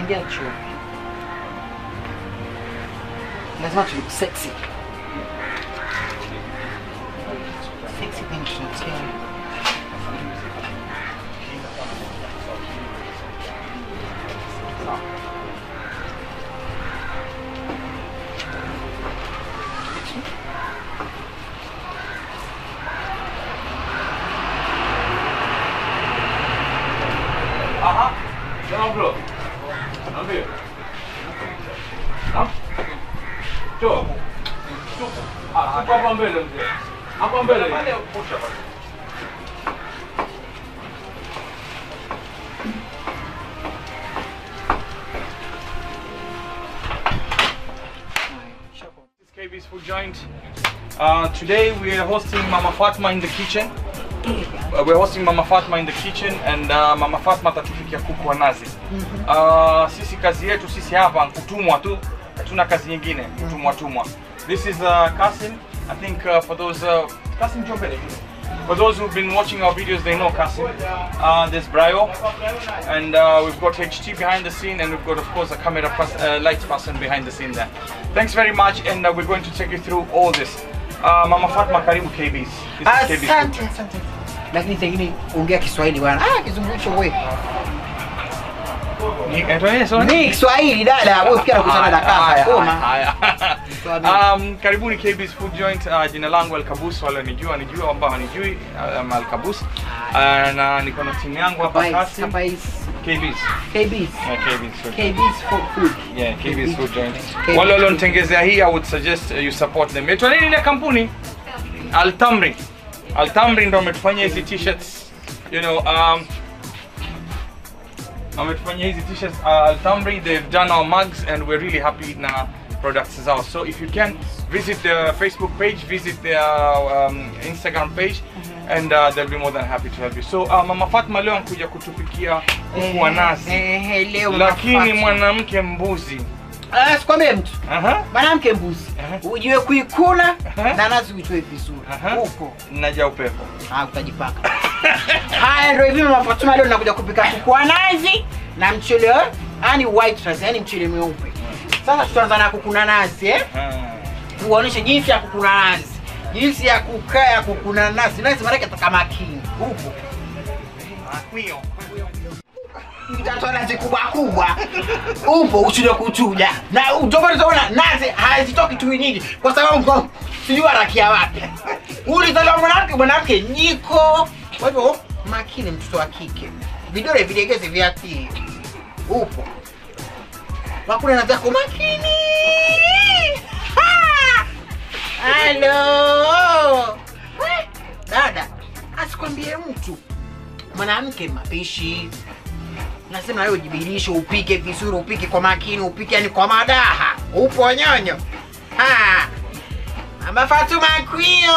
tunaingia chuo. Lazima tu look sexy. Sexy kwenye tunataka. Aha. Sema bro. Niambie. Naam. Njoo. Tupo. Ah, tupo hapa mbele mzee. Hapa mbele. Pale pusha pale. This is KB's Food Joint. Uh, today we are hosting Mama Fatma in the kitchen. Uh, we're hosting Mama Fatma in the kitchen and uh, Mama Fatma atatupikia kuku wa nazi. Uh, sisi kazi yetu sisi hapa kutumwa tu, hatuna kazi nyingine, kutumwa tumwa. This is uh, Kasim. I think uh, for those uh, Kasim njoo mbele kidogo. For those who've been watching our videos, they know Kasim. Uh, there's Brayo, and uh, we've got HT behind the scene, and we've got, of course, a camera pers- uh, lights person behind the scene there. Thanks very much, and uh, we're going to take you through all this. Uh, Mama Fatma, karibu KBs. This is KB's Asante, asante. Lakini pengine ongea Kiswahili bwana. Ah, kizungumzo wewe. Ni- eh, tuendelee, sorry. Ni Kiswahili dada, wewe pia unakutana na Haya, kaka. Koma. haya, Swahili. haya. Um, karibuni KB's Food Joint. Uh, jina langu Alkabus, wale wanijua nijua, ambao hanijui um, Alkabus. Uh, na niko na timu yangu hapa Kapais, Kasim. kapais. KB's. KBs. Yeah, KB's Food. KBs for food. Yeah, KB's Food Joint. KB's Wale walionitengezea hii, I would suggest uh, you support them. Itwa nini ile kampuni? Altamri. Altamri ndo wametufanyia hizi t-shirts. You know, um, wametufanyia hizi t-shirts uh, Altamri. They've done our mugs and we're really happy na products zao. So if you can visit their Facebook page, visit their um, Instagram page and uh, they'll be more than happy to help you. So uh, Mama Fatma leo anakuja kutupikia kuku wa nazi. Eh, eh, leo Lakini mnafata. mwanamke mbuzi. Ah, sikwambie mtu. Aha. Mwanamke mbuzi. Aha. Ujue kuikuna Aha. na nazi uitoe vizuri. Aha. Huko. Naja upepo. Ah, utajipaka. Haya ndio hivi mama Fatuma leo nakuja kupika kuku wa nazi na mchele eh, yani white rice, yani mchele mweupe. Sasa tutaanza na kuku na nazi eh? Uoneshe jinsi ya kukuna nazi. Jinsi ya kukaa ya kukuna nazi. Nazi maana yake ataka makini. Huko. Mtatoa nazi kubwa kubwa. Upo uchuja kuchuja. Na utopata utaona nazi hazitoki tu nyingi kwa sababu mko sijui arakia wapi. Ulizaliwa mwanamke mwanamke jiko. Kwa hivyo makini mtoto wa kike. Vidole vilegeze viatii. Upo. Wakuna nazi yako makini. Ha! Halo. Eh, Dada, asikwambie mtu mwanamke mapishi nasema wewe ujibidiishe upike vizuri upike kwa makini upike yani kwa madaha upo nyonyo ha ama Fatuma kwio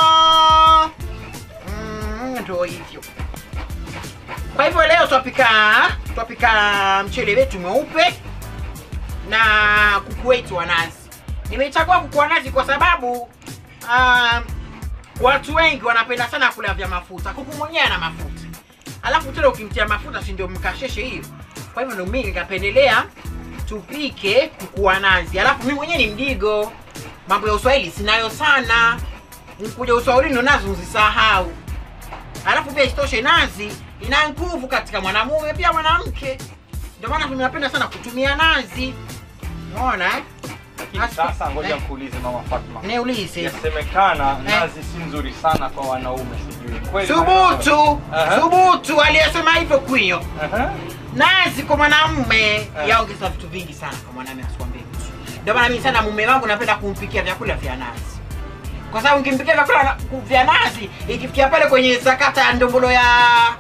Mm, ndo hivyo kwa hivyo leo twapika twapika mchele wetu mweupe na kuku wetu wa nazi nimechagua kuku wa nazi kwa sababu um, watu wengi wanapenda sana kula vya mafuta kuku mwenyewe ana mafuta alafu tena ukimtia mafuta si ndio mkasheshe hiyo kwa hivyo ndo mimi nikapendelea tupike kuku wa nazi alafu mimi mwenyewe ni mdigo mambo ya uswahili sinayo sana nkuja uswahili ndo nazi uzisahau alafu pia isitoshe nazi ina nguvu katika mwanamume pia mwanamke ndio maana tunapenda sana kutumia nazi unaona eh? Lakini sasa ngoja nikuulize Mama Fatma. niulize Yasemekana nazi si nzuri sana kwa wanaume sijui. Kweli? thubutu Aha. thubutu aliyesema hivyo kwio Aha. nazi kwa mwanamume Eh. yaongeza vitu vingi sana kwa mwanamume asikwambie mtu ndio maana mimi sana mume wangu napenda kumpikia vyakula vya nazi kwa sababu nikimpikia vyakula na- vya nazi ikifikia pale kwenye sakata ya ndombolo ya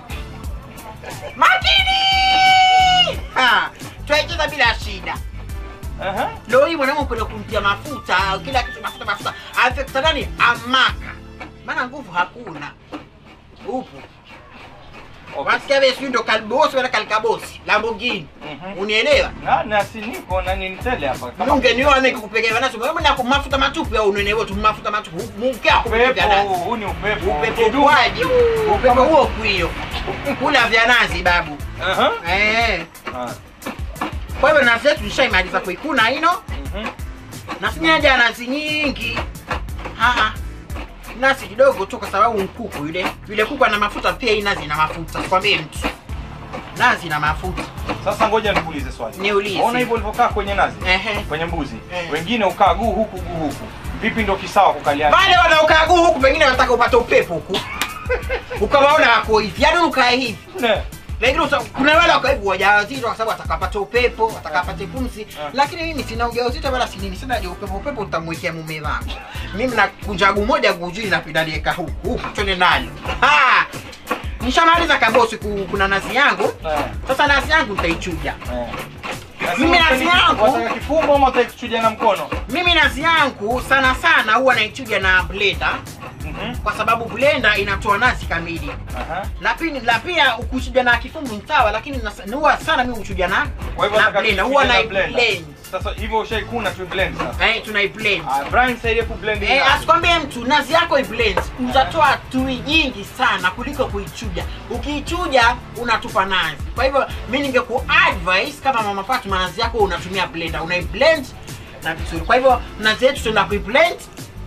makini Ha, twaicheza bila shida Aha. leo hii mwanamume kwenda kumtia mafuta kila kitu mafuta mafuta afekta nani amaka maana nguvu hakuna upo Okay. wasikia wewe sijui ndo kalbosi wala kalkabosi Lamborghini Mhm. unielewa Na na si niko na nini tele hapa. Kama Mungu niona mimi kukupekea nacho wewe na mafuta matupu au unene wote mafuta matupu Mungu yako upepo huu, huu ni upepo. upepo Kidumu. kwaje upepo huo kuio kula vya nazi babu Aha. eh Ah. Kwa hivyo nazi yetu nishaimaliza kuikuna ino, Mhm. na sina haja ya nazi nyingi. Haa, nazi kidogo tu, kwa sababu mkuku yule yule kuku ana mafuta, pia hii nazi ina mafuta. Sikwambie mtu, nazi ina mafuta. Sasa ngoja nikuulize swali. Niulize. Ona hivyo ulivyokaa kwenye nazi? Ehe. Kwenye mbuzi. Eh. Wengine ukaa guu huku guu huku. Vipi ndio kisawa kukaliana? Wale wanaokaa guu huku, pengine wanataka upate upepo huku, ukawaona wako hivi, yaani ukae hivi Ne. lakini usa- kuna wale wako hivi wajawazito kwa sababu atakapata upepo atakapata pumzi Eh. lakini mimi sina ujauzito wala sinini sina haja ya upepo upepo utamwekea mume wangu mimi nakunja guu moja guu juu napindalieka huku huku twende nalo Ah! nishamaliza kabosi ku- kuna nazi yangu Eh. sasa nazi yangu nitaichuja Eh. Mimi nazi yangu- Wataka kifumbo ama utakichuja na mkono? mimi nazi yangu sana sana huwa naichuja na blender Mhm. kwa sababu blender inatoa nazi kamili Aha. na pia la pia ukuchuja na kifumbu ni sawa lakini nas- huwa sana mimi huchuja na Kwa hivyo na nataka blender tuchuje huwa na na blender. blend Sasa hivyo ushaikuna tu blend sasa. eh tunai blend Ah, Brian saidie ku blend hii Eh, nazi. asikwambie mtu nazi yako iblend utatoa tui nyingi sana kuliko kuichuja ukiichuja unatupa nazi kwa hivyo mi ningeku advice kama mama Fatuma nazi yako unatumia blender unaiblend na vizuri kwa hivyo nazi yetu tunaenda kuiblend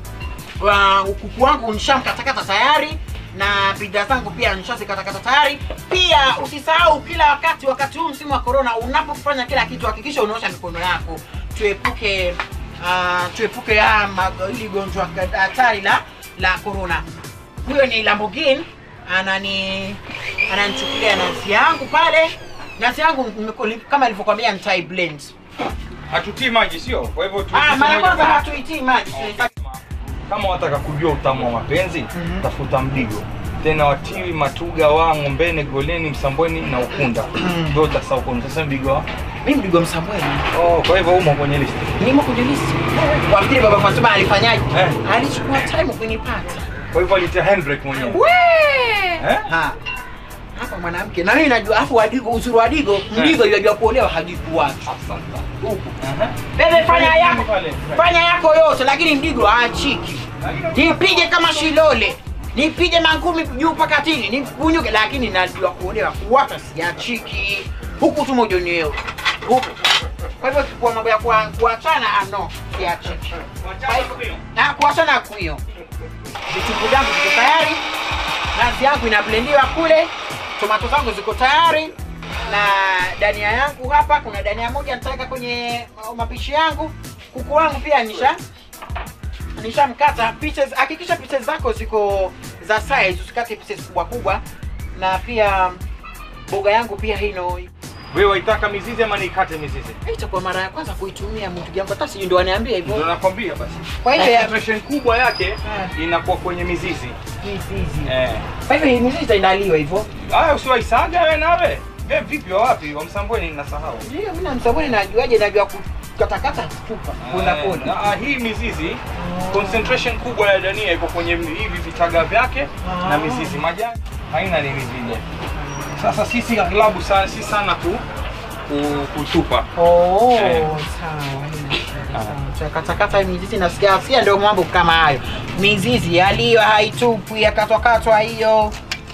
wa kuku wangu nishamkatakata tayari na bidhaa zangu pia nishazikatakata tayari pia usisahau kila wakati wakati huu msimu wa corona unapofanya kila kitu hakikisha unaosha mikono yako tuepuke uh, tuepuke haya mag- hili gonjwa hatari la la corona huyo ni Lamborghini anani ananichukulia nazi yangu pale nazi yangu nimeko- kama ilivyokwambia nitai blend Hatutii maji sio? Kwa hivyo tu ah mara kwanza hatuitii maji tunahitaji kama wataka kujua utamu wa mapenzi Mhm. tafuta mdigo tena watiwi matuga wa ngombeni goleni msambweni na ukunda Mhm. ndio utasauko sasa mdigo wa mimi mdigo msambweni oh kwa hivyo umo kwenye list nimo kwenye listi wafikiri baba Fatuma alifanyaje Eh. alichukua time kunipata kwa hivyo alitia handbrake mwenyewe we Eh? ha hapa mwanamke na mimi najua afu wadigo uzuri wa digo mdigo yajua kuolewa hajibu watu asante huku Aha. bebe fanya yako Pale. fanya yako yote lakini mdigo aachiki nipige kama shilole nipige mangumi juu mpaka chini nipunyuke lakini najua kuolewa kuwata siachiki huku tu mojoneo huku kwa hivyo kwa mambo ya kuwa- kuachana ano siachiki Kwa hivyo- na kuachana kuyo vitunguu vyangu viko tayari nazi yangu inablendiwa kule tomato zangu ziko tayari na dania yangu hapa kuna dania moja nitaweka kwenye mapishi yangu kuku wangu pia nisha nishamkata pieces hakikisha pieces zako ziko za size usikate pieces kubwa kubwa na pia boga yangu pia hino wewe waitaka mizizi ama niikate mizizi Hii itakuwa mara ya kwanza kuitumia mtu yangu hata sijui ndo aniambia ndio hivyo nakwambia basi kwa hivyo ya concentration kubwa yake Eh. inakuwa kwenye mizizi mizizi eh kwa hivyo hii mizizi itaandaliwa hivyo haya usiwaisaga wewe nawe wewe vipi wa wapi wa msambweni nasahau ndio mimi na msabuni najuaje najua kukatakata tupa pona Eh, pona na, ah, hii mizizi concentration kubwa ya dania iko kwenye hivi vitaga vyake Ah. na mizizi majani haina nini vile sasa sisi aglabu sana si sana tu ku- kutupa Oh, Eh. sawa. Sawa. Katakata mizizi nasikia sia ndio mambo kama hayo. Mizizi yaliyo haitupwi yakatwakatwa hiyo.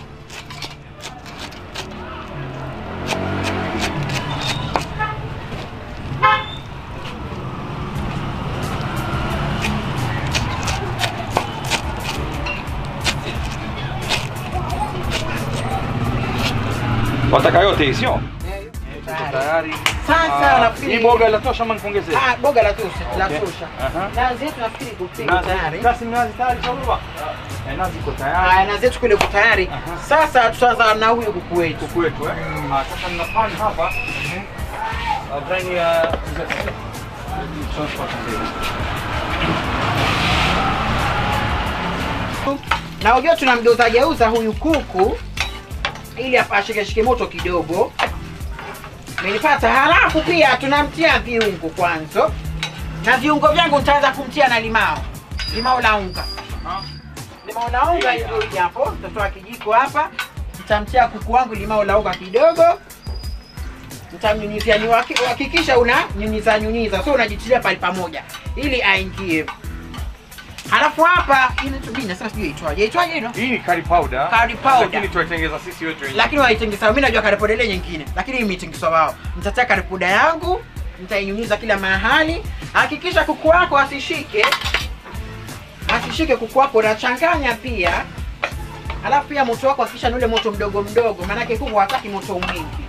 wataka yote hii sio Tayari. tayari Sasa Ah, nafikiri hii boga latosha ama nikuongezee Ah, boga la tosha, la Okay. tosha. Aha. Nazi yetu nafikiri kupika nazi tayari. kasi nazi tayari sawa eh nazi iko Haya, tayari nazi yetu kule iko tayari. Aha. Sasa tutaanza na huyu kuku wetu. kuku wetu eh ah sasa nina pan hapa Ah, brand ya Na unajua tunamgeuza geuza huyu kuku ili apa- ashikeshike moto kidogo. Umenipata? Halafu pia tunamtia viungo kwanza, na viungo vyangu nitaanza kumtia na limao, limao la unga. Limao la unga ndio hili hapo, nitatoa kijiko hapa, nitamtia kuku wangu limao la unga kidogo, nitamnyunyizia. Ni waki- Hakikisha una nyunyiza nyunyiza, so unajitilia pale pamoja ili aingie. Halafu hapa ile tu mimi nasema sijui itwaje. Itwaje hilo? Hii ni curry powder. Curry powder. Lakini tunaitengeneza sisi wetu wenyewe. Lakini waitengeza mimi najua karipodi ile nyingine. Lakini hii imetengezwa wao. Nitatia karipoda yangu, nitainyunyiza kila mahali. Hakikisha kuku wako asishike. Asishike kuku wako unachanganya pia. Halafu pia moto wako hakikisha ni ule moto mdogo mdogo, maanake kuku hataki moto mwingi.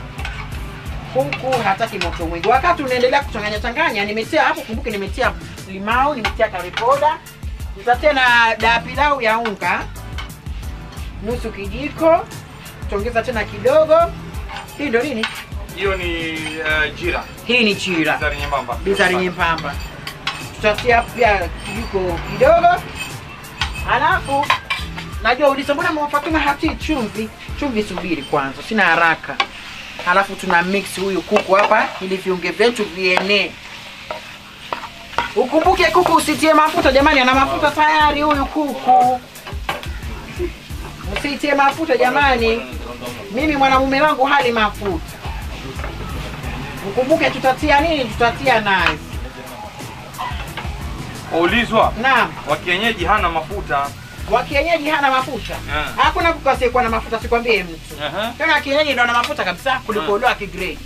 Kuku hataki moto mwingi. Wakati unaendelea kuchanganya changanya, nimetia hapo, kumbuke nimetia limau, nimetia karipoda, nitatia na daa pilau ya unga nusu kijiko, tuongeza tena kidogo. Hii ndo nini? Hiyo ni uh, jira. Hii ni chira Bizari nyembamba. bizari nyembamba. Tutatia pia kijiko kidogo, halafu najua uliza mbona mama Fatuma hatii chumvi. Chumvi subiri kwanza, sina haraka. Halafu tuna mix huyu kuku hapa ili viunge vyetu vienee. Ukumbuke kuku usitie mafuta jamani, ana mafuta tayari huyu kuku. Usitie mafuta jamani, mimi mwanamume wangu hali mafuta. Ukumbuke tutatia nini? Tutatia nazi. Ulizwa. Naam, Wa kienyeji hana mafuta. wa kienyeji hana mafuta. Yeah. Hakuna kuku asiyekuwa na mafuta, sikwambie mtu. Aha. Tena wa kienyeji ndo ana mafuta kabisa kuliko Mm. ule wa kigrade.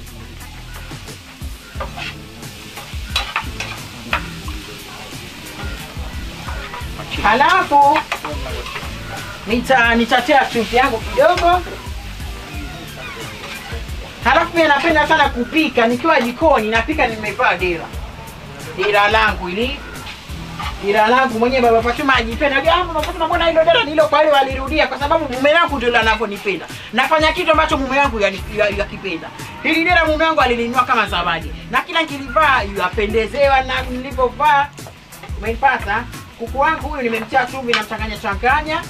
Halafu nita nitatia chumvi yangu kidogo. Halafu pia napenda sana kupika nikiwa jikoni, napika nimevaa dera dera langu ili dera langu mwenyewe baba Fatuma ajipenda. Ah, baba Fatuma, mbona hilo dera nilo kwa wale walirudia? Kwa sababu mume wangu ndio anavyonipenda. Nafanya kitu ambacho mume wangu yani- ya- yakipenda. Hili dera mume wangu alilinunua kama zawadi, na kila nikilivaa yapendezewa na nilivyovaa. Umeipata? Kuku wangu huyu nimemtia chumvi na mchanganya changanya.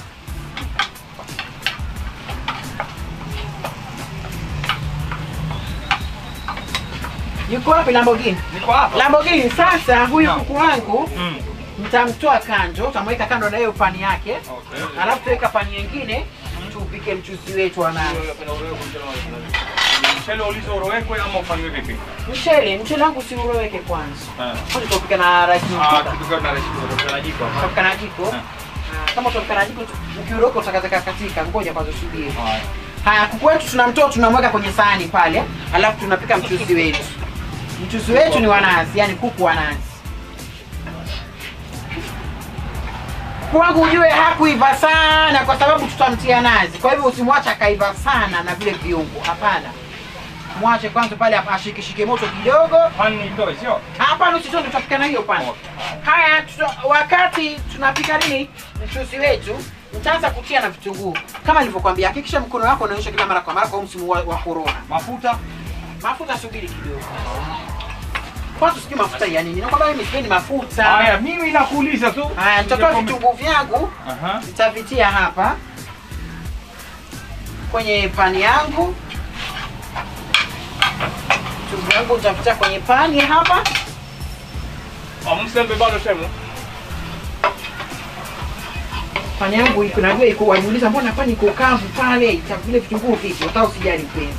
Yuko wapi Lamborghini? Niko hapa. Lamborghini sasa huyu Naam. kuku wangu Mm. mtamtoa kando, utamweka kando na hiyo pani yake, Okay. alafu tuweka pani nyingine tupike mchuzi wetu wa nazi. Mchele ulizo urowekwe ama ufanywe vipi? Mchele, mchele wangu si uroweke kwanza. Eh. Kwanza tutapika na rice Ah, mtuka. kitu gani na recipe na jiko hapa? Tutapika na jiko. Eh. Ah, Kama tutapika na jiko, ukiuroka utakataka katika, ngoja kwanza subiri. Haya. Haya, kuku wetu tunamtoa tunamweka kwenye sahani pale, alafu tunapika mchuzi wetu. Mchuzi wetu ni wa nazi, yani kuku wa nazi. Kuku wangu ujue hakuiva sana kwa sababu tutamtia nazi, kwa hivyo usimwache akaiva sana na vile viungo, hapana. Mwache kwanza pale ashikishike moto kidogo. Pani itoe sio? Hapana, usitoe, tutapika na hiyo pani. Okay. Haya, tuta, wakati tunapika nini mchuzi wetu, nitaanza kutia na vitunguu kama nilivyokuambia. Hakikisha mkono wako unaonyesha kila mara kwa mara kwa huu msimu wa, wa corona. Mafuta. Mafuta subiri kidogo kwanza, sijui mafuta ya nini. Nakwambia mimi sipendi mafuta. Haya, mimi nakuuliza tu. Haya, nitatoa vitunguu vyangu Aha. nitavitia hapa kwenye pani yangu. Vitunguu vyangu nitavitia kwenye pani hapa. Amsembe bado temu. Pani yangu iko najua iko, wajiuliza mbona pani iko kavu pale, ita vile vitunguu vipi? Hata usijali mpenzi.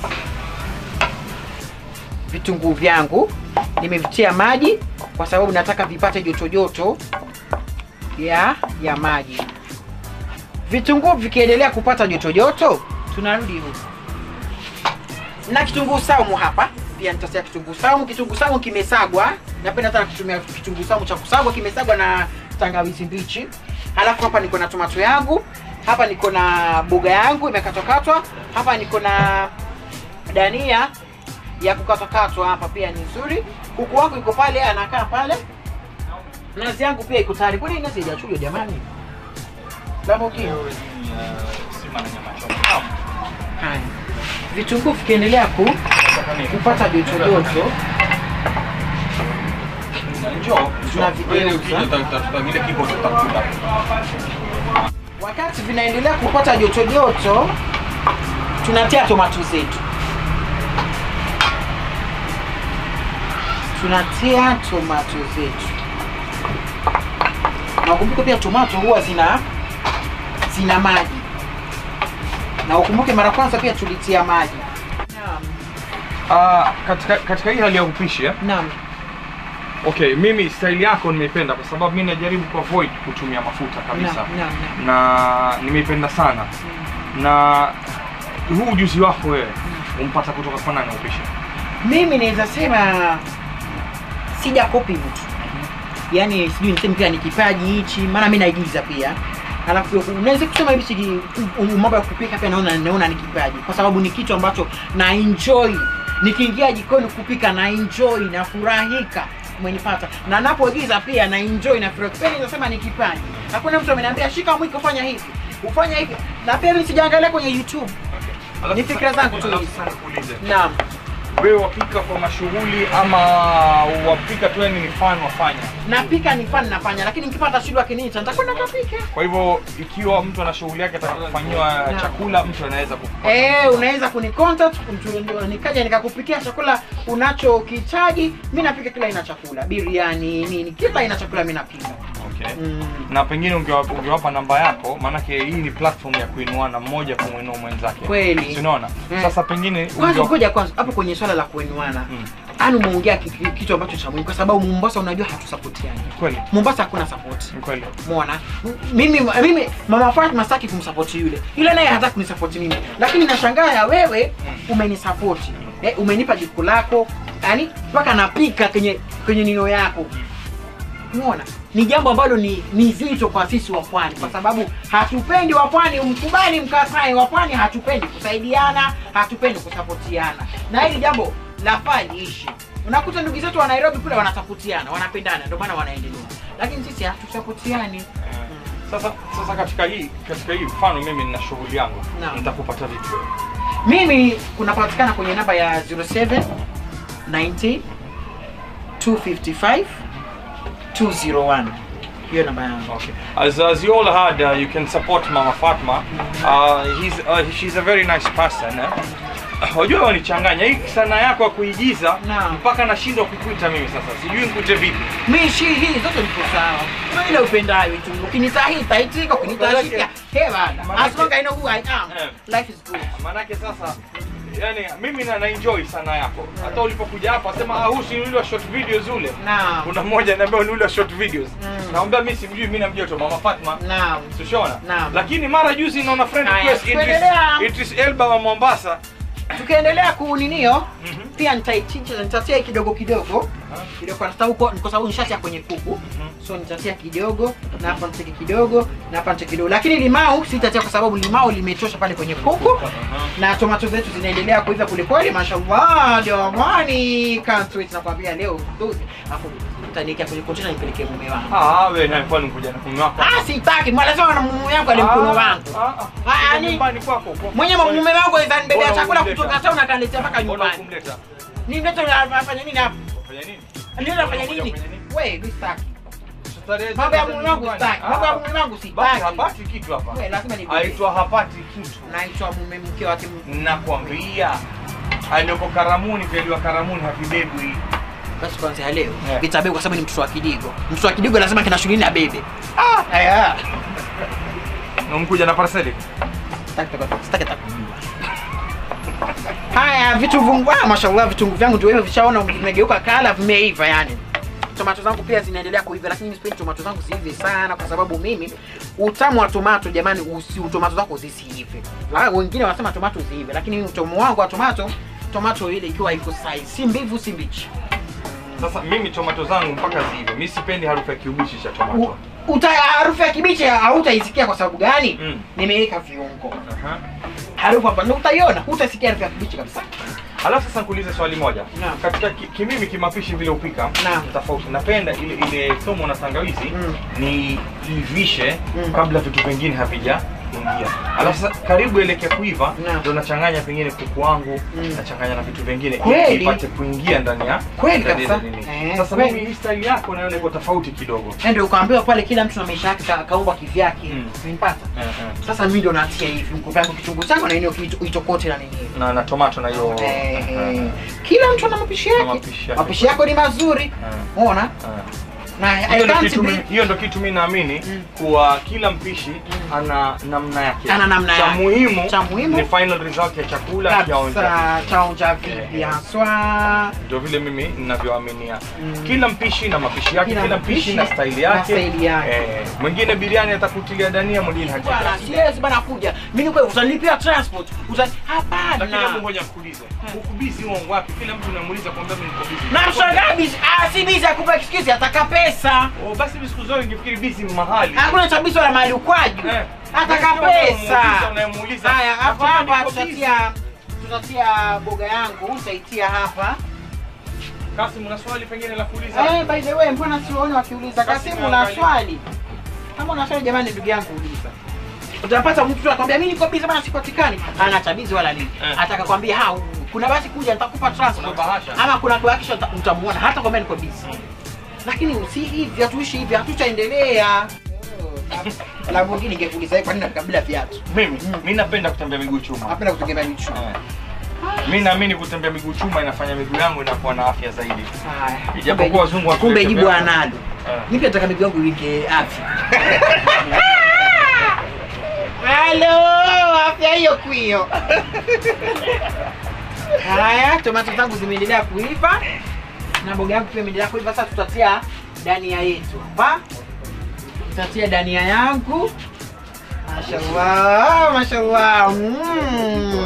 Vitunguu vyangu nimevitia maji kwa sababu nataka vipate joto joto ya ya maji. Vitunguu vikiendelea kupata joto joto, tunarudi huku na kitunguu saumu hapa pia nitasia kitunguu saumu. Kitunguu saumu kimesagwa, napenda sana kutumia kitunguu saumu cha kusagwa, kimesagwa na tangawizi mbichi. Halafu hapa niko na tomato yangu, hapa niko na boga yangu imekatwakatwa, hapa niko na dania ya kukatwakatwa, hapa pia ni nzuri. Kuku wangu iko pale, anakaa pale. Nazi yangu pia iko tayari. Kwani nazi haijachujwa jamani? Lamborghini. Sima na nyama choma. Haya, vitunguu vikiendelea ku kupata joto joto Njoo. Tunavigeuza. Wewe ukija utafuta vile kiko tutakuta. Wakati vinaendelea kupata joto joto, tunatia tomato zetu, tunatia tomato zetu, na ukumbuke pia tomato huwa zina zina maji, na ukumbuke mara kwanza pia tulitia maji. Naam, Ah, katika katika hii hali ya upishi eh, naam, Okay, mimi style yako nimeipenda kwa sababu mimi najaribu kuavoid kutumia mafuta kabisa. Naam, naam, naam. Na nimeipenda sana. Na huu ujuzi wako wewe umpata kutoka kwa nani upishi? Mimi naweza sema sija kopi mtu, yaani sijui niseme pia ni kipaji hichi, maana mimi naigiza pia alafu unaweza kusema hivi siji mambo ya kupika pia naona naona ni kipaji, kwa sababu ni kitu ambacho na enjoy nikiingia jikoni kupika na enjoy nafurahika umenipata na napoigiza pia na enjoy na furaha pia ninasema ni kipaji hakuna mtu ameniambia shika mwiko fanya hivi ufanya hivi na pia mimi sijaangalia kwenye youtube Alafu Ni fikra zangu tu alafu hizi. sasa nikuulize. naam Wewe wapika kwa mashughuli ama wapika tu yani ni fan wafanya? napika ni fani nafanya lakini nikipata shida akiniita nitakwenda kapike Kwa hivyo ikiwa mtu ana shughuli yake ataka kufanyiwa Naam. chakula, mtu anaweza kupata. Eh, unaweza kunicontact mtu- nikaja nikakupikia chakula unachokihitaji. Mimi napika kila aina ya chakula, biriani nini, kila aina ya chakula mimi napika. Okay. Mm. Na pengine ungewapa, ungewapa namba yako, maanake hii ni platform ya kuinuana mmoja kumwinua mwenzake. Kweli. Si unaona? Mm. Sasa pengine Kwanza ungewapa- ngoja kwanza hapo kwenye swala la kuenuana. Mm. Yaani umeongea ki- ki- kitu ambacho cha muhimu kwa sababu Mombasa unajua hatusapotiani. Kweli. Mombasa hakuna support. Ni kweli. Umeona? M- Mimi mimi Mama Fatma sitaki kumsupport yule. Yule naye hataki kunisupport mimi. Lakini nashangaa ya wewe umenisupport. Eh, umenipa jiko lako. Yaani mpaka napika kwenye kwenye nino yako. Umeona? Ni jambo ambalo ni ni zito kwa sisi wa pwani kwa sababu hatupendi wa pwani mkubali mkatae wa pwani hatupendi kusaidiana, hatupendi kusapotiana. Na hili jambo lafaa liishi. Unakuta ndugu zetu wa Nairobi kule wanasapotiana, wanapendana, ndio maana wanaendelea. Lakini sisi hatusapotiani. Sasa sasa katika hii katika hii mfano mimi nina shughuli yangu. Naam. Nitakupata vipi wewe? Mimi kunapatikana kwenye namba ya 07 90 255 201. Hiyo namba yangu. Okay. As, as you all heard, uh, you can support Mama Fatma. Uh, he's, uh, she's a very nice person. Eh? Wajua wanichanganya hii sanaa yako ya kuigiza Naam. mpaka nashindwa kukuita mimi sasa, sijui nikuite vipi. Mimi shi hii zote niko sawa. Kuna ile upendayo tu. Ukinitahita itika, ukinitashika. Hey bana. Manake- As long as I know who I am, Eh. life is good. Maanake sasa yani mimi na, na enjoy sanaa yako. Hata ulipokuja hapa sema ah, huyu si yule wa short videos ule. Naam. Kuna mmoja ananiambia ni yule wa short videos. Mm. Naomba mimi simjui, mimi namjua tu Mama Fatma. Naam. Tushaona. Naam. Lakini mara juzi naona friend Haya, request Idris, tuendelea. Idris Elba wa Mombasa. Tukiendelea kuninio, Mhm. pia nitaichicha nitatia kidogo kidogo. Kidogo kwa sababu kwa kwa sababu nishatia kwenye kuku. So nitatia kidogo na hapa nitake kidogo na hapa nitake kidogo. Lakini limau sitatia kwa sababu limau limetosha pale kwenye kuku. na tomato zetu zinaendelea kuiva kulikweli, mashallah. Jamani, can't wait, nakwambia leo nduzi, afu utaniwekea kwenye kontena nipelekee mume wangu. Ah, wewe naye kwani kuja na mume wako? Ah, sitaki mwalazima na mume wangu ali mkono wangu Ah, ah. Ah, yani- nyumbani kwako. kwa- mwenye mume wangu aweza nibebea Mbona chakula humleta? kutoka town akaniletea mpaka Mbona nyumbani. hukumleta? Ni mtoto anafanya nini hapa? Fanya nini? Ni anafanya Unakuja nini? kufanya nini? Wewe, mimi sitaki. Starehe Mambo ya zetu mume wangu nyumbani. sitaki. Mambo ya Ah, mume wangu basi sitaki. hapati kitu hapa. Wewe lazima nibebe. Aitwa hapati kitu. Naitwa mume mke wake. Nakwambia. Alioko Karamuni, vyaliwa Karamuni havibebwi. Basi kwanza leo Yeah. vitabeba kwa sababu ni mtoto wa kidigo. Mtoto wa kidigo lazima kina shughuli na bebe. Ah, haya. Na mkuja na parceli. Sitaki taka- sitaki taka kujua. Haya, vitunguu ah, mashallah vitunguu vyangu ndio hivyo vishaona vimegeuka kala, vimeiva yani. Tomato zangu pia zinaendelea kuiva, lakini mimi sipendi tomato zangu ziive sana, kwa sababu mimi utamu wa tomato jamani, usi tomato zako zisiive. Ah, wengine wanasema tomato ziive, lakini mimi utamu wangu wa tomato, tomato ile ikiwa iko size, si mbivu si mbichi. Sasa mimi tomato zangu mpaka ziive. Mimi sipendi harufu ya kiubishi cha U- tomato. Uta harufu ya kibichi hautaisikia kwa sababu gani? Mm. Nimeweka viungo. Aha. Harufu hapa ndio utaiona, hutasikia harufu ya kibichi kabisa. Alafu sasa nikuulize swali moja. Naam. Katika ki- kimimi kimapishi vile upika Naam. tofauti. Napenda ile ile somo na tangawizi Mm. ni ivishe Mm. kabla vitu vingine havija ingia. Alafu sasa karibu elekea kuiva Naam. ndio nachanganya pengine kuku wangu Mm. nachanganya na vitu vingine Kweli? ili ipate kuingia ndani ya Kweli ndani ya kabisa. nini. Eh, Sasa kweli. mimi hii style yako naona iko tofauti kidogo. Na ndio ukaambiwa pale kila mtu na maisha yake ka- kaumbwa kivyake. Mm. Umenipata? Eh, eh. Sasa mimi ndo natia hivi mko vyangu kitunguu changu na eneo itokote na nini. Na na tomato na hiyo. Eh, eh, eh. Kila mtu ana mapishi yake. mapishi yake. Mapishi yako ni mazuri. eh, Umeona? eh. na I Hiyo ndo can't kitu be- mimi- hiyo ndo kitu mi naamini kuwa kila mpishi ana namna yake Ana namna cha yake. muhimu Cha muhimu. ni final result ya chakula kionja kabisa chaonja vipi haswa ndio vile mimi ninavyoaminia kila mpishi na mapishi yake Kila kila, mpishi mpishi na staili na yake staili yake. Eh, mwingine biriani atakutilia dania mwingine bwana hajataki siwezi bana kuja mimi kwa utanilipia transport utani lakini hebu hapana ngoja nikuulize uko busy huo wapi kila mtu namuuliza kwamba mimi niko busy na mshangaa bizi ah si bizi akupa excuse ataka pesa oh basi mimi siku zote ningefikiri busy mahali hakuna chabizo la mahali ukwaju Eh. ataka Wewe sio pesa unamuuliza, unamuuliza. haya hapa Nakwambia hapa niko busy. tutatia tutatia boga yangu utaitia hapa Kasim una swali pengine la kuuliza eh by the way mbona siwaoni wakiuliza Basi kasimu una naangalia. swali kama una swali jamani ndugu yangu uliza utapata mtu akwambia mimi niko busy bana sipatikani ana chabizi wala nini Eh. ataka kwambia ha kuna basi kuja nitakupa transport Kuna bahasha. ama kuna kuhakisha utamuona hata kwambia niko busy lakini si hivi hatuishi hivi hatutaendelea la mwingine ningekuuliza kwa nini kabla viatu mimi mimi napenda kutembea miguu chuma napenda kutegemea michu Eh. mi naamini kutembea miguu chuma inafanya miguu yangu inakuwa na afya zaidi haya Ijapokuwa wazungu kumbe hawatulete jibu vyako. analo Eh. mimi pia nataka miguu yangu iweke afya halo afya hiyo kwio haya tomato zangu zimeendelea kuiva na mboga yangu pia imeendelea kuiva sasa tutatia dania yetu hapa tutatia dania yangu mashallah mashallah mm.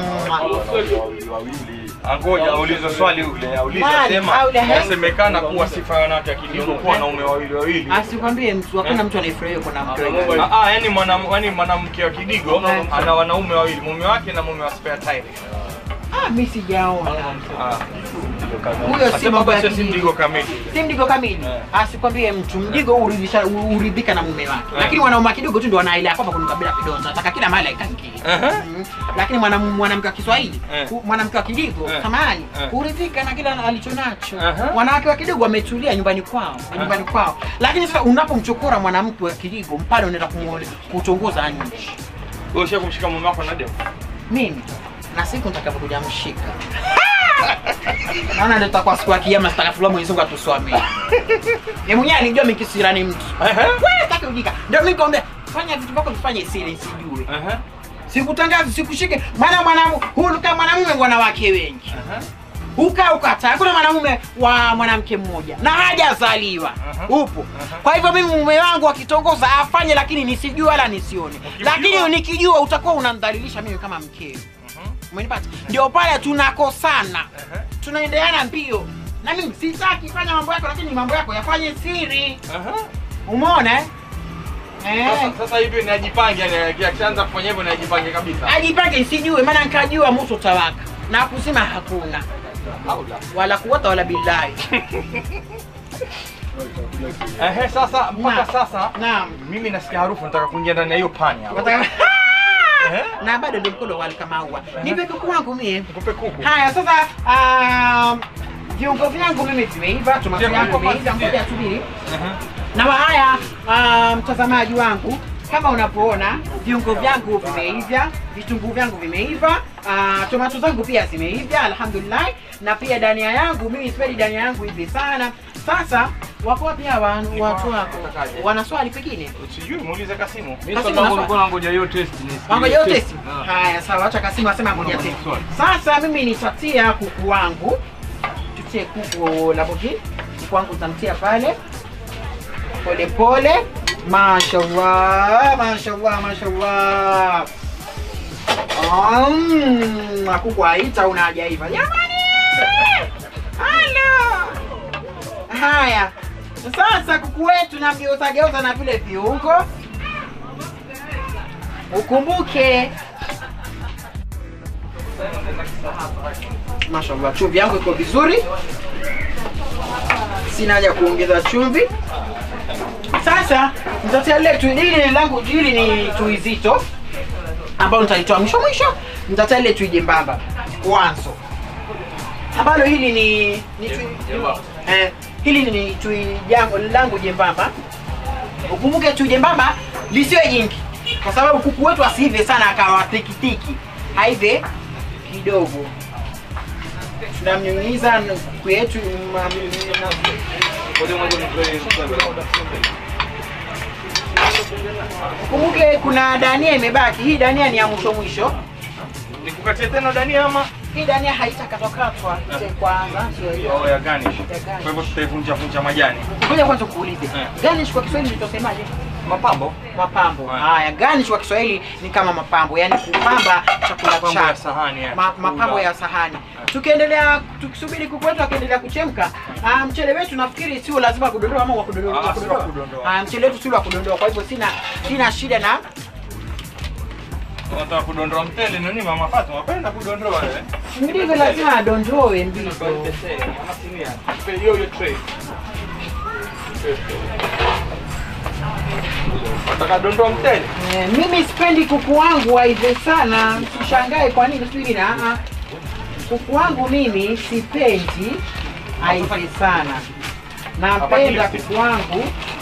Angoja aulize swali ule, auliza Mali, sema au the heck? yasemekana kuwa sifa ya wanawake akidigo kuwa wanaume wawili wawili. asikwambie mtu hakuna mtu anayefurahia kuna mke wake. Ah, ah, yani mwana yani mwanamke wa kidigo Eh. ana wanaume wawili, mume wake na mume wa spare tire. ah mimi sijaona Ah. huyo si Asema mambo ya basi si kidigo mdigo kamili. si mdigo kamili Eh. asikwambie mtu mdigo uridhisha uridhika na mume wake lakini wanaume wa kidogo tu ndio wanaelewa kwamba kuna kabila kidonza nataka kila mahali aikangie Aha. Mm. lakini mwana- mwanamke wa Kiswahili Eh. hu- mwanamke wa kidigo Eh. samahani Eh. huridhika na kila alichonacho Aha. wanawake wa kidigo wametulia nyumbani kwao nyumbani kwao lakini sasa unapomchokora mwanamke wa kidigo pale unaenda kumuole- kutongoza nje Wewe usha kumshika mume wako na demu? mimi na siku nitakapokuja mshika naona ndio tutakuwa siku ya kiyama sitakafulia Mwenyezi Mungu atuswamie yeye mwenyewe alijua mimi kisirani mtu Aha. wewe taki ujika ndio mimi kaambia fanya vitu vyako vifanye siri sijue Aha. sikutangazi sikushike maana mwanamume hulika mwanamume wanawake wengi Aha. uka ukata kuna mwanamume wa mwanamke mmoja na hajazaliwa Aha. upo Aha. kwa hivyo mimi mume wangu akitongoza afanye lakini nisijue wala nisione Ukimjua- lakini nikijua utakuwa unamdhalilisha mimi kama mkeo Mhm. umenipata ndio pale tunakosana Aha. tunaendeana mbio na mimi sitaki fanya mambo yako lakini mambo yako yafanye siri Aha. umeona eh? Eh. Sasa sasa hivi najipange yani akianza kufanya hivyo najipange kabisa. ajipange sijue maana nkajua moto utawaka na kusema hakuna wala kuwata wala billahi Ehe, sasa mpaka Naam. sasa naam mimi nasikia harufu nataka kuingia ndani ya hiyo pani hapo. Wataka- Eh? na bado ndio mkono wali kama ua nipe kuku wangu mie Nikupe kuku. haya sasa um, viungo vyangu mimi vimeiva tomato Ndio, yangu kuku imeiva basi, ngoja subiri Aha. na haya ah, mtazamaji wangu kama unapoona viungo vyangu vimeiva vitunguu vyangu vimeiva uh, tomato zangu pia zimeiva alhamdulillah na pia dania yangu mimi sipendi dania yangu hivi sana sasa wako wapi hawa watu wako wana swali pengine Sijui muulize Kasimu. Mimi swali langu nilikuwa nangoja hiyo test wangoja yote haya sawa acha kasimu asema ngoja test swali. sasa mimi nitatia kuku wangu tutie kuku labogi kuku wangu utamtia pale pole pole mashallah mashallah mashallah Um, kuku haita una hajaiva jamani halo haya sasa kuku wetu namgeuza geuza na vile viungo ukumbuke mashallah chumvi yangu iko vizuri sina haja kuongeza chumvi sasa nitatia lile tui hili ni langu hili ni tui zito ambalo nitalitoa mwisho mwisho nitatia lile tui jembamba mwanzo ambalo hili ni, ni tui, eh, hili ni tui jangu langu jembamba ukumbuke tui jembamba lisiwe jingi kwa sababu kuku wetu asiive sana akawa tikitiki aive kidogo tunamnyunyiza kuku yetu ma- na- Ngoja ngoja nitoe Kumbuke kuna dania imebaki. Hii dania ni ya mwisho mwisho. Nikukatie tena dania ama? Hii dania haitakatwakatwa ile kwanza, sio hiyo. Oh, ya garnish. garnish. Kwa hivyo tutaivunja vunja majani. Ngoja kwanza kuulize. Eh. Garnish kwa Kiswahili nitosemaje? Mapambo. Mapambo. Eh. Haya, garnish kwa Kiswahili ni kama mapambo, yani kupamba chakula Mapambo ya chako. sahani ya. Ma, mapambo ya sahani. Tukiendelea tukisubiri kuku wetu akiendelea kuchemka, ah, mchele wetu nafikiri sio lazima kudondoa ama wa kudondoa. Ah, wa sio kudondoa. wa kudondoa. Ah, mchele wetu sio wa kudondoa, kwa hivyo sina sina shida na Unataka kudondoa mtele nini mama Fatma? Unapenda kudondoa wewe? ndivyo lazima adondoe ndivyo. Hiyo hiyo tray. Unataka dondoa mtele? Eh, mimi sipendi kuku wangu waive sana, usishangae kwa nini sijui na ah, kuku wangu mimi sipendi aive sana, napenda kuku wangu.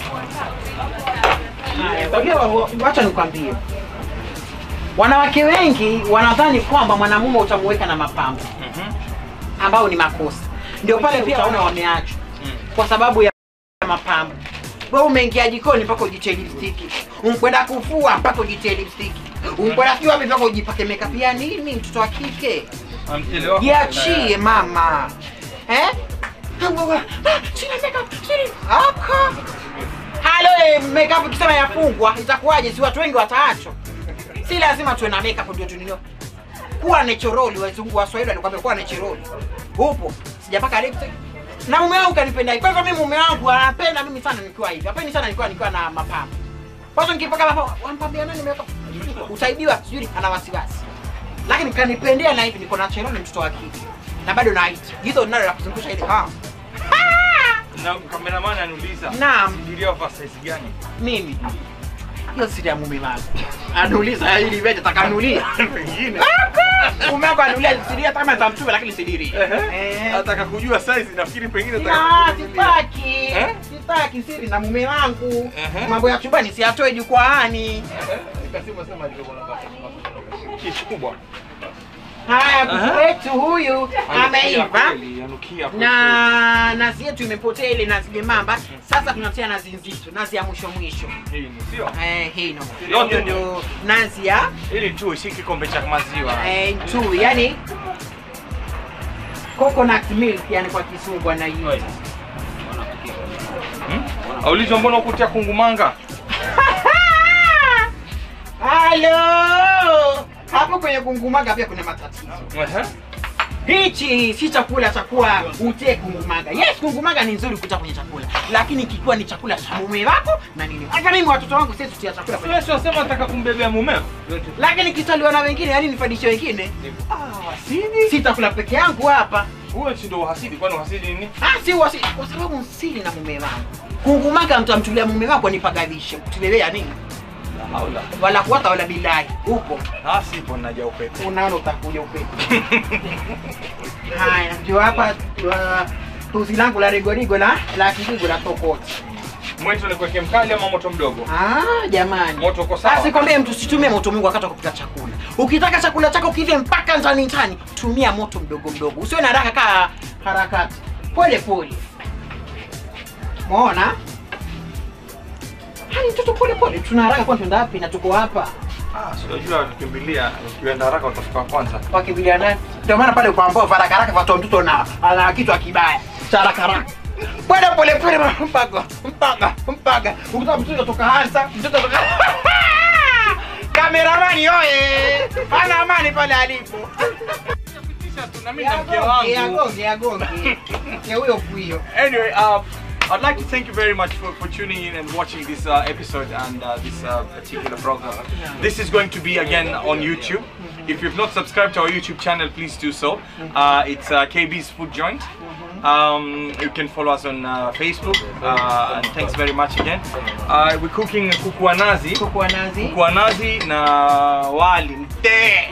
Haya, Unajua, wa- wacha nikwambie, wanawake wengi wanadhani kwamba mwanamume utamuweka na mapambo Mhm. ambao ni makosa, ndio pale pia utaona wameachwa kwa sababu ya mapambo. Wewe umeingia jikoni mpaka ujitie lipstick, unkwenda kufua mpaka ujitie lipstick, unkwenda sijui wapi mpaka ujipake makeup ya nini? Mtoto wa kike Na mtele wako jiachie mama eh? Ah, wewe, ah, sina makeup, sina aka halo eh, makeup ikisema yafungwa itakuwaje? Si watu wengi wataachwa. Si lazima tuwe na makeup ndio tunio. Kuwa naturally, wazungu Waswahili walikwambia kuwa naturally. Upo, sijapaka lipstick. Na mume wangu kanipenda hivi. Kwa hivyo mimi mume wangu anapenda mimi sana nikiwa hivi. Hapendi sana nikiwa nikiwa na mapambo. Kwa hiyo nikipaka mapambo, wampambia nani nimeweka? Utaibiwa sijui ana wasiwasi. Lakini kanipendea na hivi niko natural ni mtoto wa kike. Na bado na height. Hizo nalo la kuzungusha ile. Ha. Na cameraman anauliza. Naam. Diria wa size gani? Mimi. Hiyo siri ya mume wangu. Anauliza ili wewe utakanulia. Pengine. Mume wangu anulia siri hata kama nitamchua lakini sidiri. Eh. Nataka kujua size nafikiri pengine Na sitaki. Eh? Sitaki siri na mume wangu. Ehe. Mambo ya chumbani siyatoe jukwaani. Ikasema sema ndio kishi kubwa. Haya, kuku Aha. wetu huyu ameiva kweli, Anukia kweli. na nazi yetu imepotea ile nazi jembamba. Sasa tunatia nazi nzito, nazi ya mwisho mwisho. hii ni sio? Eh, hino. Yote Hiyo ndio nazi ya Hili tu si kikombe cha maziwa. eh, tu, yani coconut milk yani kwa kisungu anaiita. Hmm? Aulizwa mbona ukutia kungumanga? Halo! Hapo kwenye kungumaga pia kuna matatizo. Ehe. Hichi si chakula cha kuwa utie kungumaga. Yes, kungumaga ni nzuri kuta kwenye chakula, lakini kikiwa ni chakula cha mume wako na nini. Hata mimi watoto wangu sisi tutia chakula kwenye Wewe unasema nataka kumbebea mumeo? lakini kitaliwa na wengine, yani nifadishe wengine. Ah, hasidi. Sitakula peke yangu hapa. Huyo si ndio uhasidi kwani uhasidi nini? Ah, si wasi, kwa sababu sili na mume wangu. Kungumaga mtamtulia mume wako nipagadhishe. Kutilelea nini? Haula. Wala kuwata wala bilahi. Upo. Ah, sipo naja upepo. Unaona utakuja upepo. Haya, ndio hapa uh, tuzi langu la rigorigo la la kijigo la tokoti. Mwetu ni kuwekea mkali ama moto mdogo? Ah, jamani. Moto uko sawa? Asikwambie mtu situmie moto mwingi wakati wa kupika chakula. Ukitaka chakula chako kive mpaka ndani ndani, tumia moto mdogo mdogo. Usiwe na haraka kaa harakati. Pole pole. Muona? Hani mtoto pole pole. Tuna haraka kwa tuenda wapi na tuko hapa. Ah, si unajua ukimbilia ukienda haraka utafika wa kwanza. Wakimbilia nani? Ndio maana pale kwa ambao haraka haraka watu mtoto na ana kitu kibaya. Cha haraka haraka. Bwana pole pole mpaka mpaka mpaka. Ukitaka mtoto kutoka hasa, mtoto kutoka Kameramani oye! Hana amani pale alipo. Pitisha tu na mimi na mke wangu. Agonge agonge. Ya huyo kuyo. Anyway, um, I'd like to thank you very much for, for tuning in and watching this uh, episode and uh, this uh, particular program. This is going to be again on YouTube. If you've not subscribed to our YouTube channel, please do so. Uh, it's uh, KB's Food Joint. Um, you can follow us on uh, Facebook. Uh, and thanks very much again. Uh, we're cooking kuku wa nazi. Kuku wa nazi. Kuku wa nazi na wali mtee.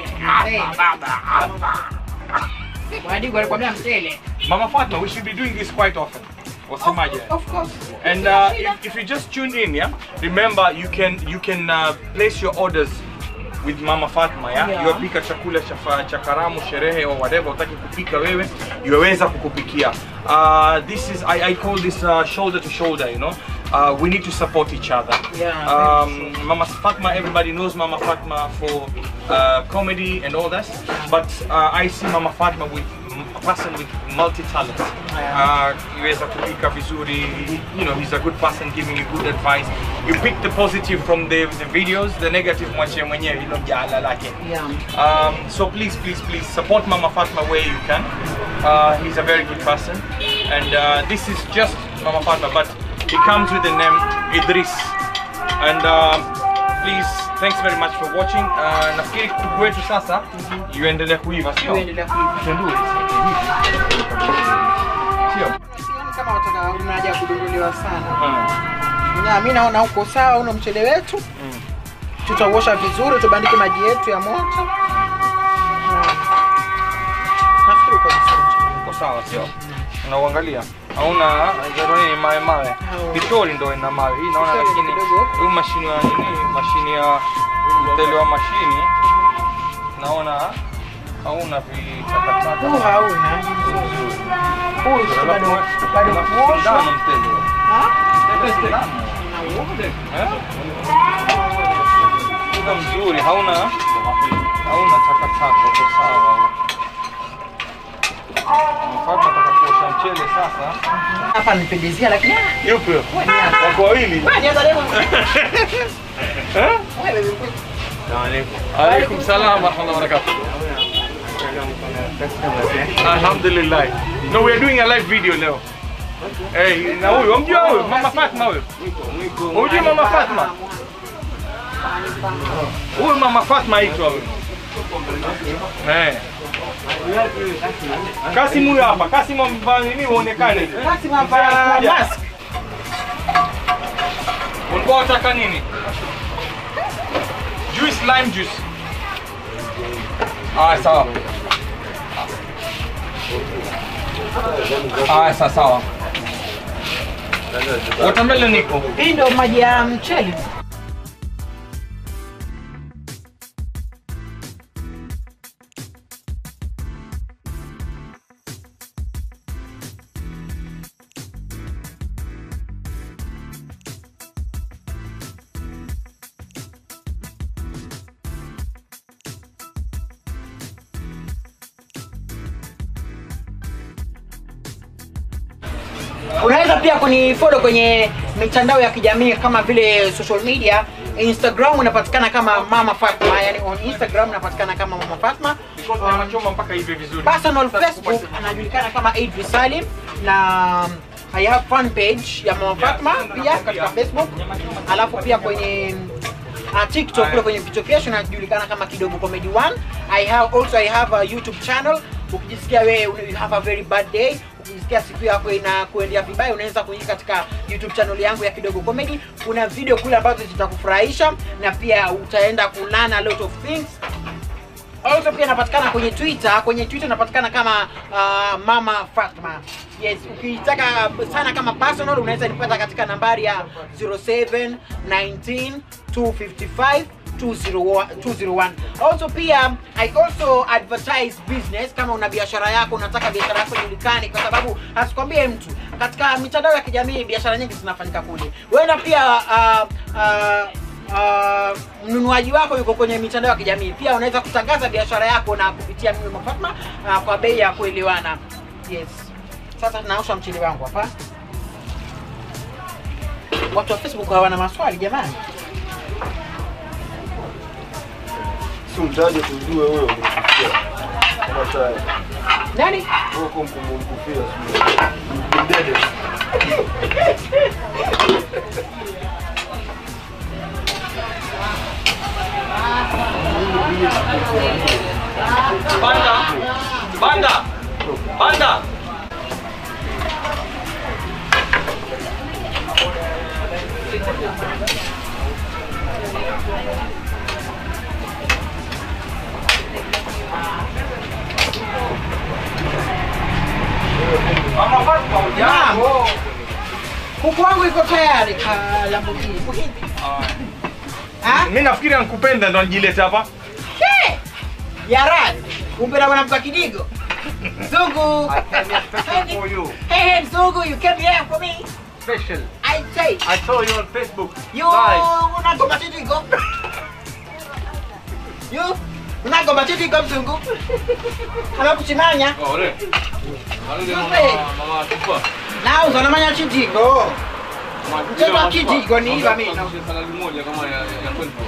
Wadigo alikwambia mtele. Mama Fatma, we should be doing this quite often. Wasemaje? Of course. And uh, if, if you just tuned in, yeah, remember you can you can uh, place your orders with Mama Fatma ya Yeah. yuwapika chakula cha fa- cha karamu sherehe or whatever utaki kupika wewe yuwaweza kukupikia uh, this is I, I call this uh, shoulder to shoulder you know uh, we need to support each other Yeah, um, Mama Fatma everybody knows Mama Fatma for uh, comedy and all that but uh, I see Mama Fatma with a person with multi talent uh, yuweza kupika vizuri you know he's a good person giving you good advice you pick the positive from the, the videos the negative mwachie mwenyewe hilo jala lake Yeah. um, so please please please support Mama Fatma where you can uh, he's a very good person and uh, this is just Mama Fatma but he comes with the name Idris and uh, please thanks very much for watching uh, nafikiri kuku wetu sasa yuendelea kuiva sio Tuendelea kuiva. Tendue. Sio? Yaani kama wataka unaja kudunduliwa sana. Mm. Na mimi naona uko sawa, una mchele wetu. Mm. Tutauosha vizuri, tubandike maji yetu ya moto. Na- Nafikiri uko vizuri mchele. Uko sawa sio? Unauangalia? Hauna zero nini mawe mawe. Hauna. Vitori ndo ina mawe. Hii naona Vitori lakini kidogo. huu mashini wa nini? Mashini ya mtele wa mashini. Naona hauna vitakataka. Huu hauna. Huu si bado bado kuoshwa. Ndani mtele. Ha? Mtele si ndani. Eh? Uko mzuri, hauna hauna takataka, uko sawa. Mfano nataka kuosha mchele sasa. Hapa nipendezea lakini ah, Yupi? wewe nianza. Wako wawili? Wewe nianza leo. Eh? Wewe wewe. Alaikum salam wa rahmatullahi wa barakatuh. Alhamdulillah. No, we are doing a live video leo. Eh, na huyu, unamjua huyu? Mama Fatma huyu. Unamjua Mama Fatma? Huyu Mama Fatma aitwa huyu. Eh. Kasim huyu hapa. Kasim amevaa nini uonekane? Basi mapa Kuja. mask. Ulikuwa unataka nini? Juice, lime juice. Ah, sawa. Ah, sawa sawa. Watermelon iko. Hii ndio maji ya mchele. Unaweza pia kunifollow kwenye mitandao ya kijamii kama vile social media. Instagram unapatikana kama Mama Fatma, yani on Instagram unapatikana kama Mama Fatma. Because nachoma mpaka hivi vizuri. Personal Sasa Facebook kupata- anajulikana kama Idris Salim na I have fan page ya Mama Fatma pia katika Facebook, alafu pia kwenye uh, TikTok kule kwenye vichekesho najulikana kama Kidogo Comedy One. I have also I have a YouTube channel. Ukijisikia wewe una- you have a very bad day, ukijisikia siku yako ina kuendea vibaya, unaweza kuingia katika YouTube channel yangu ya Kidogo Comedy. Kuna video kule ambazo zitakufurahisha na pia utaenda kulana a lot of things Also pia napatikana kwenye Twitter. Kwenye Twitter napatikana kama uh, Mama Fatma. Yes, ukitaka sana kama personal unaweza nipata katika nambari ya 07 19 255 201 201. Also pia I also advertise business kama una biashara yako unataka biashara yako ijulikane kwa sababu asikwambie mtu katika mitandao ya kijamii biashara nyingi zinafanyika kule. Wewe pia uh, uh, uh, mnunuaji wako yuko kwenye mitandao ya kijamii pia unaweza kutangaza biashara yako na kupitia mimi Mama Fatma uh, kwa bei ya kuelewana yes sasa tunaosha mchele wangu hapa watu wa facebook hawana maswali jamani Si mtaje tujue wewe umekufikia. Kama tayari. nani Wewe uko mkumkufia sio. Mdede. Banda. Banda. Banda. Mama Fatma, hujambo? kuku wangu iko tayari ka Lamborghini. Iko hivi. Ah. Ah? Mimi nafikiri ankupenda ndo anjileta hapa. Hey! Yarad, kumbe na mwanamke wa kidigo. Mzungu. I came here special for you. Hey, hey, Mzungu, you came here for me. Special. I say, I saw you on Facebook. you Live. unagomba kidigo. You unagomba kidigo mzungu. Anakuchimanya. Oh, re. Alule Super. mama tupa. Na uzanamanya kidigo. Mchezo wa kidigo ni hivi mimi. Saladi moja kama ya ya kwetu.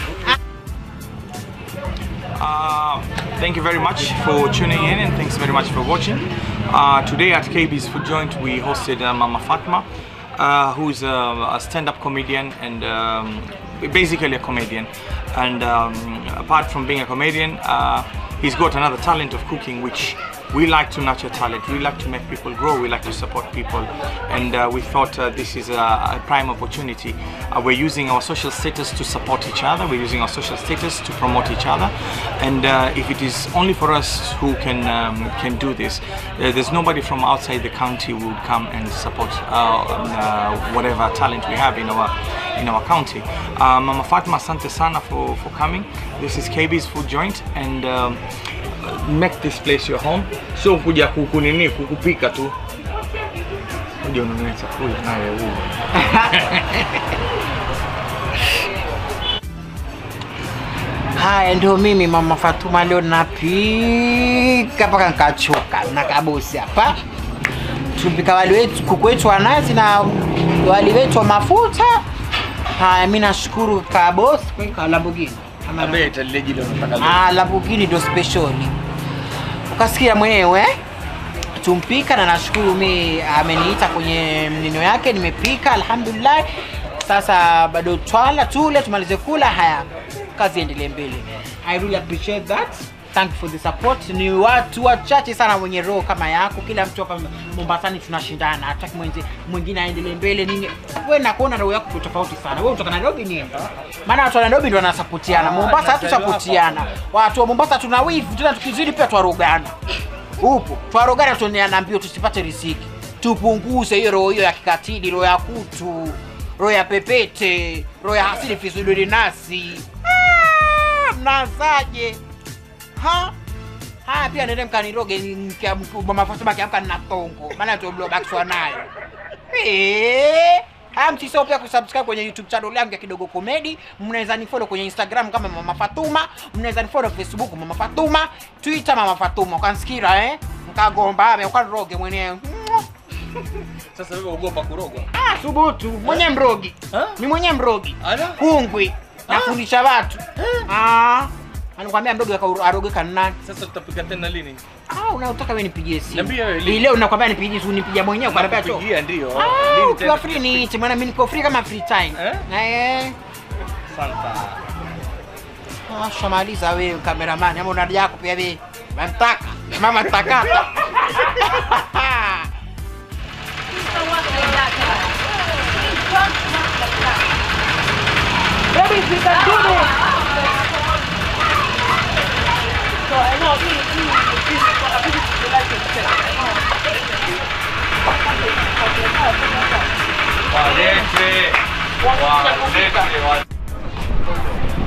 Uh, thank you very much for tuning in and thanks very much for watching. Uh, today at KB's Food Joint we hosted uh, Mama Fatma, uh, who's a, a stand-up comedian and um, basically a comedian. And um, apart from being a comedian, uh, he's got another talent of cooking which we like to nurture talent. We like to make people grow. We like to support people, and uh, we thought uh, this is a, a prime opportunity. Uh, we're using our social status to support each other. We're using our social status to promote each other, and uh, if it is only for us who can um, can do this, uh, there's nobody from outside the county who would come and support uh, uh, whatever talent we have in our in our county. Uh, Mama Fatma, asante sana for, for coming. This is KB's Food Joint, and. Um, make this place your home sio kuja kukunini kukupika tu kuja ununue chakula naye huyu Haya ndio mimi mama Fatuma leo napika mpaka nikachoka na kabosi hapa. Tupika wali wetu kuku wetu wa nazi na wali wetu wa mafuta. Haya mimi nashukuru kabosi kwa Lamborghini. Ama na- abeta lile jilo nataka Ah, Lamborghini ndo special. Ukasikia mwenyewe eh? tumpika na nashukuru mi ameniita kwenye nino yake nimepika alhamdulillah sasa bado twala tule tumalize kula haya kazi endelee mbele i really appreciate that thank you for the support ni watu wachache sana wenye roho kama yako kila mtu hapa mombasani tunashindana hataki mwenzi mwingine aendelee mbele nini we nakuona roho yako tofauti sana we kutoka nairobi nini maana watu wa nairobi ndo wanasapotiana mombasa hatusapotiana watu wa mombasa tuna wivu tena tukizidi pia twarogana upo twarogana tuneana mbio tusipate riziki tupunguze hiyo roho hiyo ya kikatili roho ya kutu roho ya pepete roho ya hasidi fisuduri nasi Ah, mnazaje ha haya pia nende mkaniroge mkia- mama Fatuma kiamka nina tongo maana tublobakishwa nayo Eh, haya msisahau pia kusubscribe kwenye youtube channel yangu ya kidogo comedy mnaweza nifollow kwenye instagram kama mama fatuma mnaweza nifollow facebook mama fatuma twitter mama fatuma ukansikira eh mkagomba ame ukaniroge mwenyewe sasa wewe ogopa kurogwa ah subutu mwenye mrogi Ha? ni mwenye mrogi Ala. kungwi nafundisha watu ah anakuambia mdogo aka- arogeka ni nani sasa tutapika tena lini ah unaotaka wewe nipigie simu Niambie wewe, Hii leo nakwambia nipigie simu nipigia mwenyewe kwa sababu Nakupigia ndio Ah, Lini ukiwa tena free niite maana mimi niko free kama free time. Eh? Eh. Santa. Ah, shamaliza wewe cameraman ama una yako pia wewe. Mantaka. Mama takata. Baby, we can do this. Walete. Walete. wa-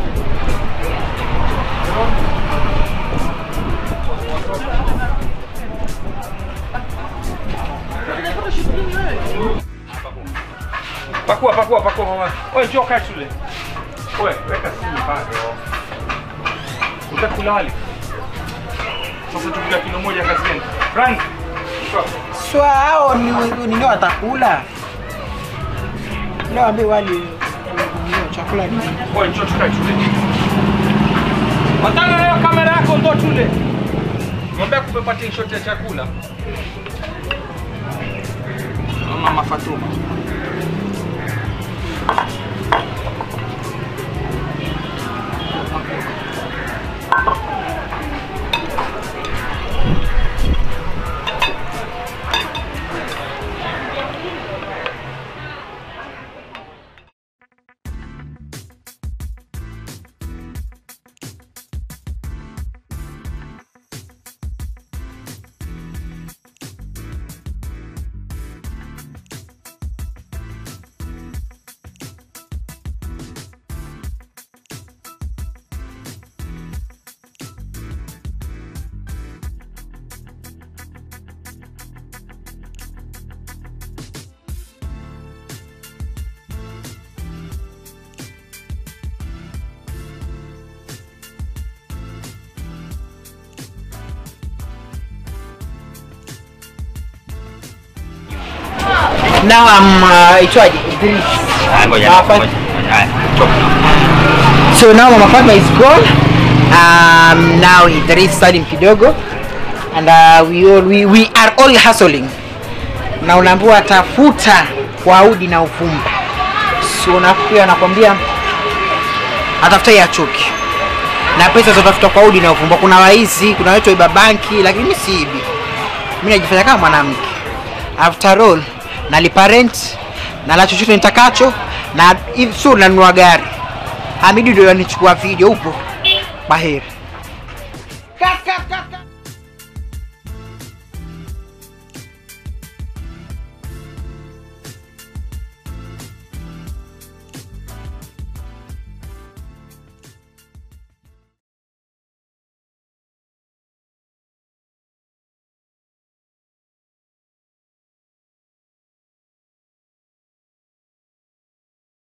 Pakua, pakua, pakua mama. Wewe njoo kaa shule. Wewe weka simu pale. Utakula wali. Sasa tupika kilo moja kazini. Frank. Shwa. Swa hao ni ni ndio watakula. Leo ambi wali ndio chakula ni. Wewe njoo tukae shule. Watana nayo kamera yako ndo tule. Mwambie kupepatia shot ya chakula. Mama Fatuma. now I'm uh, itwaje Idris Ah, ngoja Mama Fat- ngoja. Haya, chop. so now mama Fatma is gone um, now Idris Salim kidogo and uh, we, all, we, we are all hustling na unaambiwa tafuta kwa udi na uvumba so nafikiri anakwambia atafuta ya chuki na pesa zotafuta kwa udi na uvumba kuna waizi kuna watu waiba banki lakini mi siibi mi najifanya kama mwanamke after all nalipa rent nala chochote nitakacho na hivi so nanunua gari hamidi ndio anichukua video huko baheri cut, cut, cut.